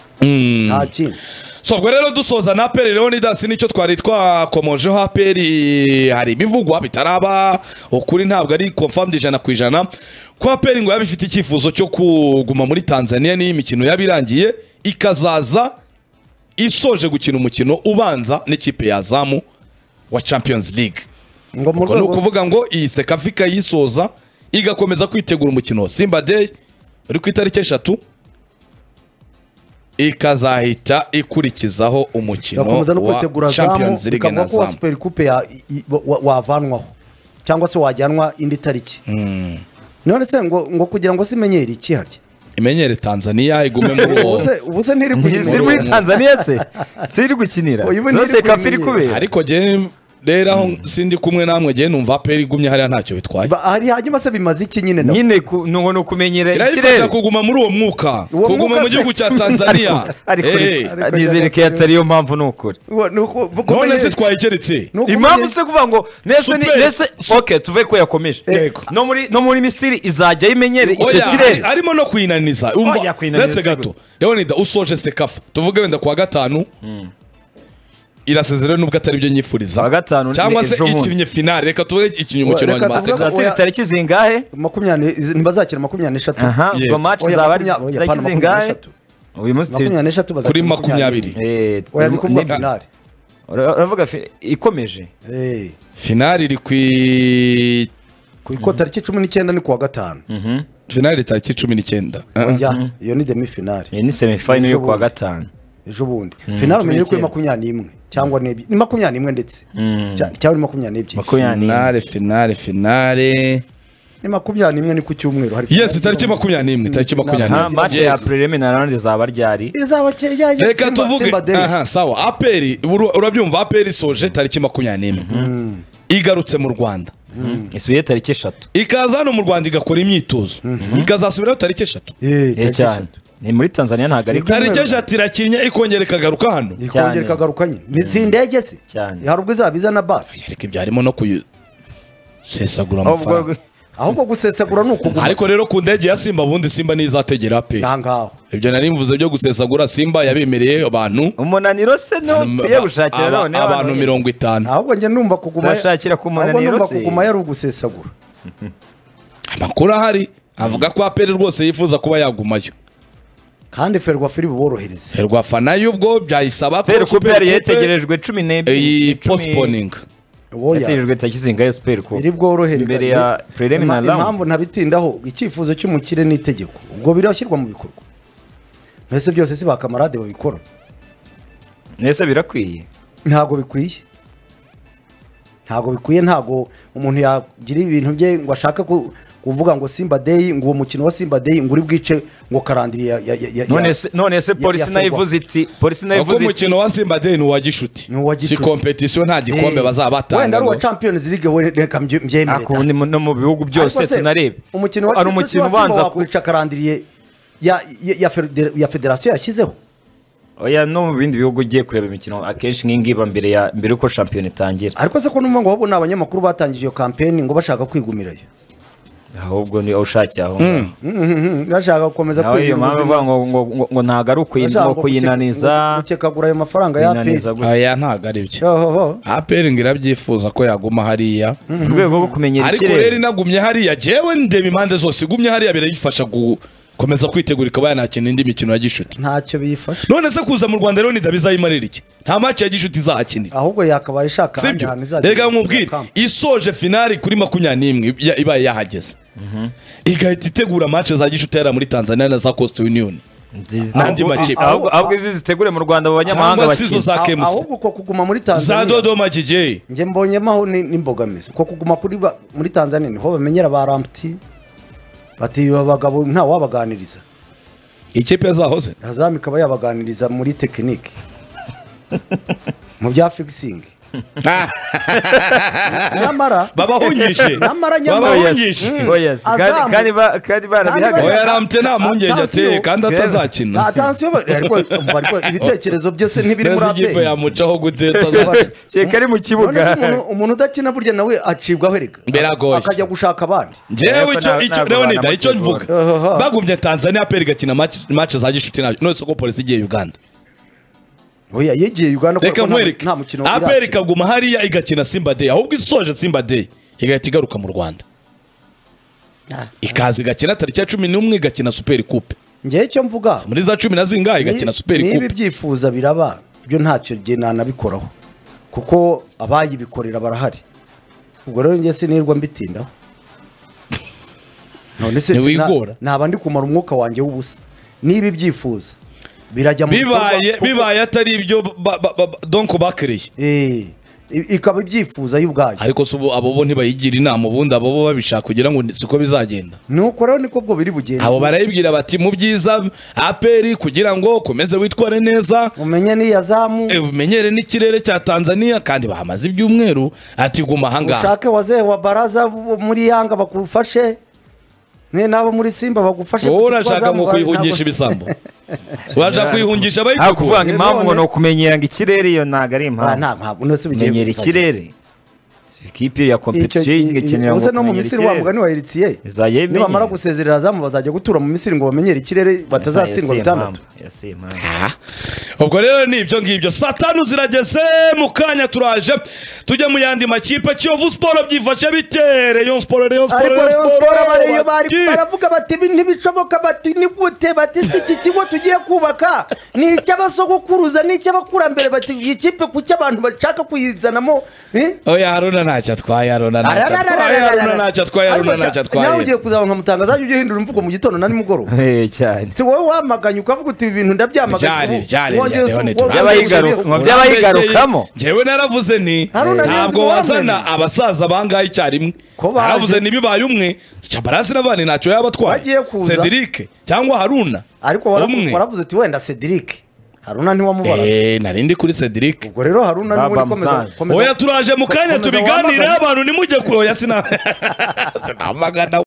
nta kindi so ubwo rero dusoza na aperi leonidas nicyo twari twakomojeho aperi hari ibivugwa bitaraba ukuri ntabwo ari confirmed ijana ku ijana ko aperi ngo yaba ifite icyifuzo cyo kuguma muri tanzania n'iyo imikino yaba irangiye ikazaza isoje gukina umukino ubanza n'ikipe ya zamu wa champions league ngo mu ubwo ni rwego ukuvuga ngo iyi sekafika yisoza igakomeza kwitegura umukino wa simba day uri ku itariki eshatu ikazahita ikurikizaho umukino bakomeza no wa kwitegura zamu champions league bikavuga na ko wa zamu super coupe ya- i- wa- wa- wavanwaho cyangwa se wajyanwa indi tariki none se ngo ngo kugira ngo simenyere iki harya imenyere tanzania igume muri uwo ubuse ubuse ntiri ntiziri kuyimenyera muri tanzania se ziri gukinira Oya, ubu zose ntiri kafe iri kuyimenyera. kubera ariko jyewe rero aho sindi kumwe namwe jyewe numva aperi igumye hariya ntacyo bitwaye Ba- hari hanyuma se bimaze iki nyine nabo nyine ku- ni ukuntu kumenyera irayifasha kuguma muri uwo mwuka Uwo kuguma mwuka mu gihugu se- cya tanzania ariko Eh, ariko nizere ko cyangwa se- atari yo mpamvu ni ukuri Uwa- ni uku- uko none se umenyere- twayikeretse ni uko impamvu umenyere- se kuvuga ngo nese ni Super- nese oke tuve ko yakomeje Yego. no muri no muri misiri izajya yimenyere icyo Oya, kirere ari- arimo no kwinaniza Oya, umva kwinaniza uretse gato gute? leonida usoje sekafa tuvuge wenda kuwa gatanu irasezera nubwo atari byo Kuwa nyifuriza gatanu ni cyangwa se ejo bundi. ikinnye finale reka tuvuge ikinnye umukino wa Reka nyuma wa tuvuge- sekafa zizatira tariki zingahe makumyabiri izi- ntibazakina makumyabiri n'eshatu aha Yego. ubwo match Oya, zaba ari makumya- oya, tariki apana, zingahe makumyabiri uyu munsi turi- makumyabiri n'eshatu kuri bazakina makumyabiri Eh, oya turi- ni kuvuga ni- finale ura- uravuga fi- ikomeje Eh, finale iri ku i- ku iko tariki cumi n'icyenda ni kuwa gatanu finale iri tariki cumi n'icyenda oya iyo ni demi finale iyi ni semifinal yo Ejo kuwa bundi. gatanu ejo bundi finale cumi umenye kuri n'icyenda. makumyabiri n'imwe cyangwa n'ebyiri ni makumyabiri n'imwe ndetse Cya- cyangwa ni makumyabiri n'ebyiri makumyabiri n'imwe. finale finale finale ni makumyabiri n'imwe ni ku cyumweru hari yes finale tariki makumyabiri n'imwe tariki makumyabiri aha n'imwe match ya Yego. preliminary round zaba ryari izaba ke- ya- ya- reka Simba- tuvuge Simba Day. aha sawa aperi uru- urabyumva aperi isoje tariki makumyabiri n'imwe igarutse mu rwanda isubiye tariki eshatu ikaza hano mu rwanda igakora imyitozo ikazasubiraho tariki eshatu Eh, Eh, tariki cyane eshatu. ni muri tanzania ntabwo ari Simba- tariki eshatu irakinnye ikongera ikagaruka hano ikongera Cyane. ikagaruka nyine Ni- si indege se Cyane. hari ubwo izaba iza na basi ariko ibyo harimo no kuyisesagura ahubwo amafaranga ahubwo gusesagura ni ukuguma ariko rero ku ndege ya simba ubundi simba ntizategera pe aha ngaho ibyo nari mvuze byo gusesagura simba yabemereye abantu umunaniro se ntutuye gushakira aba- none abantu mirongo itanu ahubwo njye numva kuguma Turashakira ku ahubwo munaniro numva se. kuguma yari ugusesagura amakuru ahari avuga ko aperi rwose yifuza kuba yagumayo kandi ferwa firi buborohereze ferwafana y'ubwo byayisaba Super Coupe yari Coupe yetegerejwe cumi n'ebyiri iyi cumi- postponing woya yategerejwe tariki zingahe Super Coupe iri bworohere imbere ya Ima- preliminary round impamvu ntabitindaho icyifuzo cy'umukire n'itegeko ubwo birashyirwa mu bikorwa mbese byose si bakamarade babikora nese birakwiye ntabwo bikwiye ntabwo bikwiye ntabwo umuntu yagira ibintu bye ngo ashaka ku- kuvuga ngo simba deyi ngo uwo mukino wa simba deyi ngo uri bwice ngo karandiri ya- ya- ya- ya- none se- none se ya- polisi ya nayo Ferwafa. ivuze iti polisi nayo uko ivuze iti umukino wa simba day ni uwa gishuti Ni uwa si Gishuti. kompetisiyo nta gikombe Eh, bazaba wenda batanga ari uwa ngo- champions league we reka mbye- mbyemere Ako ni mu- no mu bihugu byose tunarebe umukino wa ari Champions umukino wa Simba ubanza ku- wakwica karandiriye ya ya- ya fede- ya federasiyo yashyizeho oya no mu bindi bihugu ugiye kureba imikino akenshi nk'iyi ngiyi iba mbere ya mbere uko shampiyona itangira ariko se ko numva ngo ahubwo ni abanyamakuru batangije iyo kampeni ngo bashaka kwigumirayo ahubwo ni aho ushakiye aho ngaho. Mhm, bashaka gukomeza nawe iyo kwigira mpamvu ubuzima ivuga ngo ngo ngo- ngo ntagarukwe bashaka ngo kuyinaniza guke- gukekagura ayo mafaranga ya aperi kuyinaniza gusa. aya ntabwo ari byo Yohoho. aperi ngo irabyifuza ko yaguma hariya mu rwego rwo kumenyera ariko rero inagumye hariya jewe ndeba impande zose igumye hariya birayifasha gukomeza kwitegura ikaba yanakina indi mikino ya gishuti ntacyo bifasha none se kuza mu rwanda rero ntidabizayimarira iki nta maci ya gishuti izahakinira ahubwo yakabaye ishaka ahandi sibyo hantu izajya reka ikinira nkubwire kamba. isoje finali kuri makumyabiri n'imwe ya- ibaye yahageze igahita itegura mace za gishuti yari muri tanzania na za coast union Nziza. n'andi Ahubwo- makipe. ahubwo ahubwo izi zitegure mu rwanda mu banyamahanga Cyangwa se izo bakina za Ah- KMC. ahubwo uko kuguma muri za tanzania dodoma jj njye mbonyemaho ni- n'imbogamizi uko kuguma kuri ba- muri tanzania niho bamenyera ba ramputi bati aba bagabo ntawabaganiriza ikipe yazahoze hazamu ikaba yabaganiriza muri tekinike mu bya fikisingi nyamara babahungishe Nyamara nyamara. babahungishe Mm. Oya, si. Kandi- Azamu. kandi ba- kandi barabihagaritse. oya ramute nta mpungenge ateye Atansiyo. kandi atazakina atansiyo ariko umva, ariko ibitekerezo byose ntibiri muri neza ikipe aperi yamucaho gute Ubasha. atazakina Kereka ari mu kibuga. None se umuntu- umuntu udakina burya nawe acibwaho erega Biragoye. akajya gushaka abandi njyewe Ariko icyo nta- icyo ntabwo leonida banamutegura. icyo mvuga Ohoho. bagumye tanzania aperi igakina match- match za gishuti nabyo none se ko polisi igiye uganda oya yegiye uganda kuko reka nta- nkwereke nta mukino aperi irakina. ikaguma hariya igakina simba day ahubwo isoje simba day igahita igaruka mu rwanda ikaza igakina tariki ya cumi n'umwe igakina superi kupe njyewe icyo mvuga muri za cumi na zingahe igakina ni- superi niba kupe ibyifuza biraba byo ntacyo njye nanabikoraho kuko abayibikorera barahari ubwo rero njye sinirwa mbitindaho none se sina- Ntiwigora. naba ndi kumara umwuka wanjye w'ubusa niba ibyifuza birajya mu bikorwa bibaye kuko- bibaye atari ibyo ba- ba- ba- donko bakiriye Eh, i- ikaba ibyifuza y'ubwayo ariko se ubu abo bo ntibayigira inama ubundi abo bo babishaka kugira ngo ni- siko bizagenda nuko rero niko bwo biri bugende abo barayibwira bati mu byiza aperi kugira ngo ukomeze witware neza umenye n'iyo azamu eh, umenyere n'ikirere cya tanzania kandi bahamaze ibyumweru ati guma ahangaha ushake wazehe wa baraza bo muri yanga bagufashe ne n'abo muri simba bagufashe wowe kuko urashaka azamu ngo bari- kwihungisha ibisambo urashaka kwihungisha Ariko kuvuga abayitegura ngo impamvu ngo ni ukumenyera ngo ikirere iyo ntabwo ari Ah, impamvu nta ntabwo nose bigiye kumenyera ikirere Si ikipe ya kompetisiyo igakenera ngo ubusa no mu kumenyera misiri wa mugani wa eritsiye Izajya nibamara ibimenyera. gusezerera azamu bazajya gutura mu misiri ngo bamenyere ikirere batazatsindwa Ese bitandatu impamvu, ese impamvu. ubwo rero ni ibyo ngibyo saa tanu zirageze mu kanya turaje tujya mu yandi makipe kiyovu siporo byifashe bite reyo siporo reyo siporo ariko Rayon Sport bariyo bari bati- baravuga bati "Ibi ntibishoboka bati ni gute bati si iki kigo tugiye kubaka ni icy'abasogokuruza ni icy'abakurambere bati iyi kipe kuki abantu bashaka kuyizanamo eh?" oya haruna ntacyo atwaye haruna ntacyo atwaye haruna ntacyo atwaye haruna Ariko ntacyo cya- nawe atwaye ugiye kuzaba nkamutangaza ujye uhindura imvugo mu gitondo na nimugoroba Eh, cyane si wowe wamaganye ukavuga uti ibi bintu Ryari, ndabyamaganye ryari, Wongeye ryari, usu- none wongeye turabyigaruka. usubireho. Ngo by'abayigarukamo. ngewe naravuze ni Haruna ntabwo ntabwo wazana wamenye. abasaza bangahe icyarimwe Ko baje. naravuze ntibibaye umwe cabarasi n'abandi ntacyo yaba atwaye Bagiye kuza. cedric cyangwa haruna ariko waravu- waravuze uti wenda cedric haruna ntiwamubara Eh, nari ndi kuri cedric ubwo rero haruna niwe Baba uri komeza- Musanze. komeza oya turaje mu kanya Komeza tubiganire wamagane. abantu nimujye ku oya sina sinamagana